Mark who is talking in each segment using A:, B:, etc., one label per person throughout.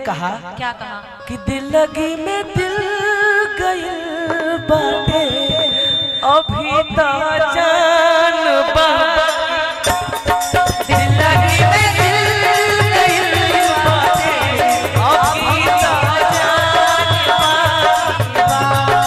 A: कहा
B: क्या कहा
A: कि दिल लगी में दिल गइल बाटे अभी तो जान बा दिल लगी में दिल गइल बाटे अभी तो जान बा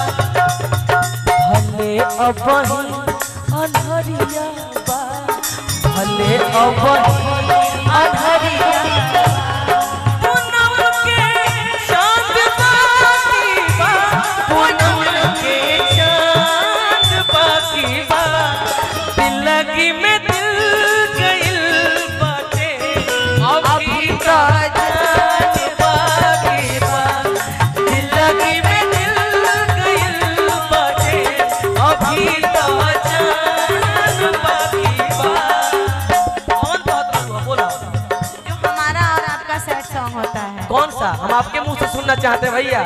A: भले अबही अनहरिया बा भले अबही अनहरिया पूनम के चांद बाकी बा पूनम के चांद बाकी बा दिल लगी में दिल गइल बाटे अभी का जान बाकी बा दिल लगी में दिल गइल बाटे अभी का जान बाकी बा कौन कहता हुआ बोला
B: जो हमारा और आपका सेट सॉन्ग होता है
A: कौन सा हम आपके मुंह से सुनना चाहते हैं भैया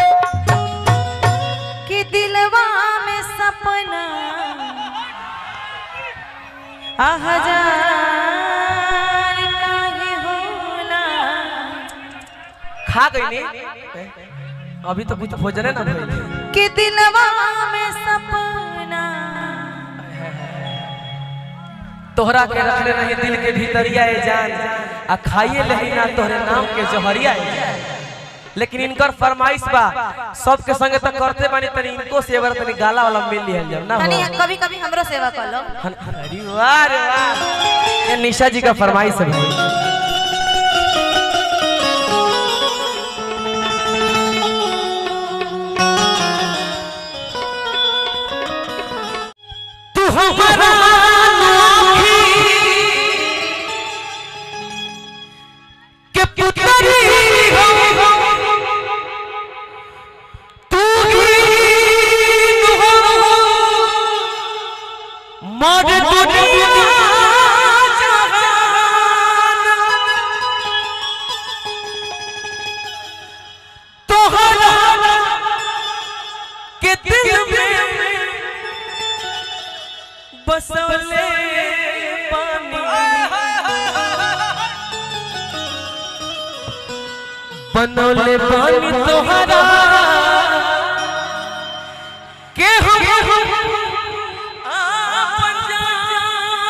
B: कि दिलवा में सपना आ हजार काहे होला
A: खा गई नी अभी तो कुछ भोजन है ना भइल।
B: कि दिलवा में सपना
A: तोहरा के रखले रही दिल के भीतरिया ए जान आ खाइए लही ना तोहरे नाम के जहरिया ए जान लेकिन इनकर फरमाइश बा सबके संगे तो करते बानी तनी इनको सेवर तनी गाला वाला मिल लिहल जाओ ना
B: तनी
A: हो
B: कभी कभी हमरो सेवा कर लो
A: हन- अरे वाह रे वाह ये निशा जी का फरमाइश है भाई तू हमारा नोखी के पुतरी हो तू ही हो मर दुनिया जहान तोहरा के दिल में बसवले पानी बनौले पानी तोहरा के हम आपन जान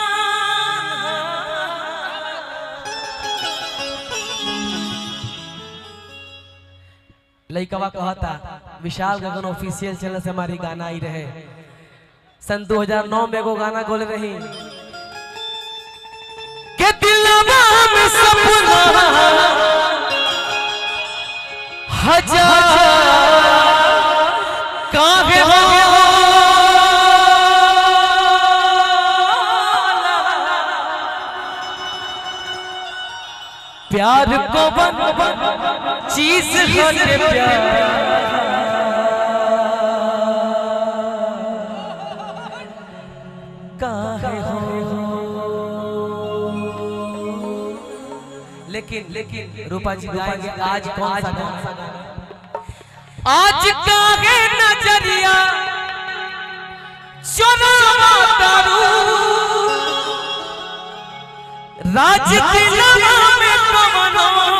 A: लइकवा कहता विशाल गगन ऑफिशियल चैनल से हमारी गाना आई रहे सन 2009 में एगो गाना गोले रही के दिलवा में सपना हजार काहे प्यार को बन चीज है प्यार काहे हो लेकिन लेकिन रूपा जी गाएंगे आज कौन सा गाना आज काहे नजरिया चुनावा दारू राज दिलवा में कमनो